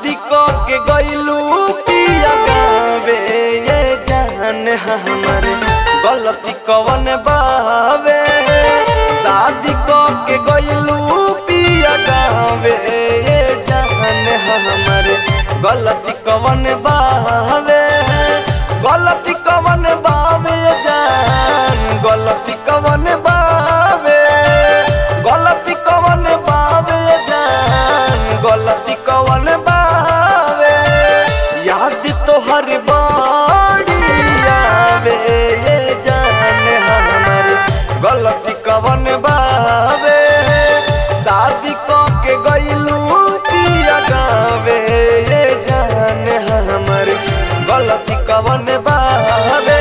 शादी क के गइलू पिया गावे ये जान हमर गलती कवन बावे शादी क के गइलू पिया गावे ये जान हमर गलती कवन बावे गलती कवन बावे जान गलती कवन बावे गलती कवन बावे जान गलती कवन बावे याद तोहर बाड़ी आवे ये जान हमर गलती कवन बावे शादी क के गइलू पिया गावे ये जान हमर गलती कवन बावे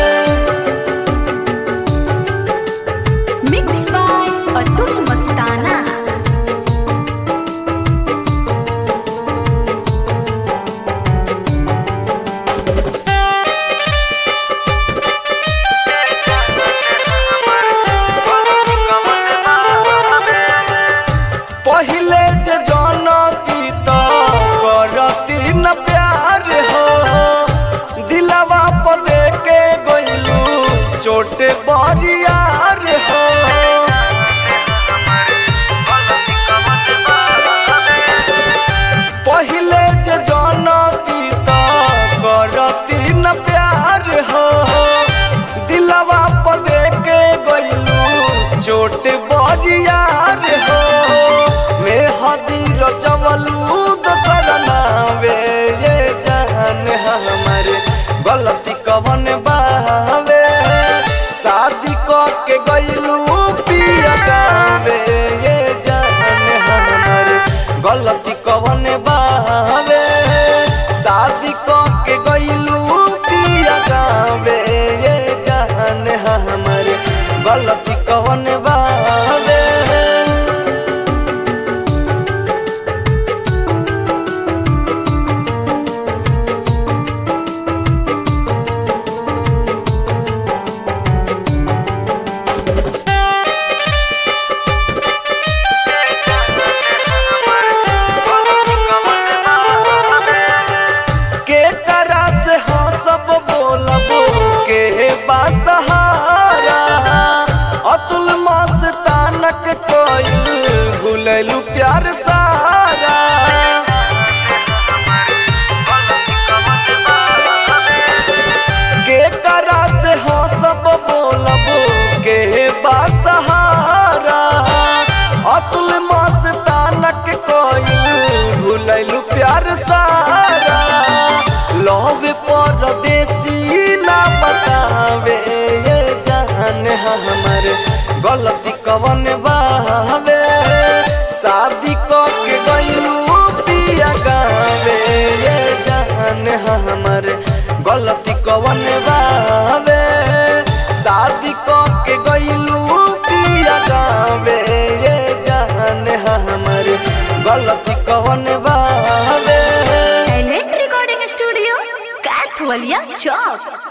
मिक्स बाय अतुल मस्ताना पहिले जे जानती तो करती न प्यार हो दिलवा पर के गइलू चोटे बरियार हो पहिले जे जानती तो करती न प्यार हो दिलवा पर के गइलू चोट बरियार हो मैं हदीर चवलू दोसर नावे ये जान हमर गलती कवन बावे शादी क के गइलू पिया गावे ये जान हमर गलती कवन बावे शादी क के गइलू पिया गावे ये जान हमर गलती कवन बावे के करा से हाँ सब बोलब के बासहारा अतुल मस्तानक कोई भूललू प्यार सारा के करा से हाँ सब बोलब के बासहारा अतुल मस्तानक कोई भूललू प्यार सारा लव परदेसी ना बतावे ये जान हमर गलती कवन बावे शादी क के गइलू पिया गावे ये जान हमर गलती कवन बावे शादी क के गइलू पिया गावे ये जान हमर गलती कवन बावे एलेट रिकॉर्डिंग स्टूडियो कैथवलिया चौक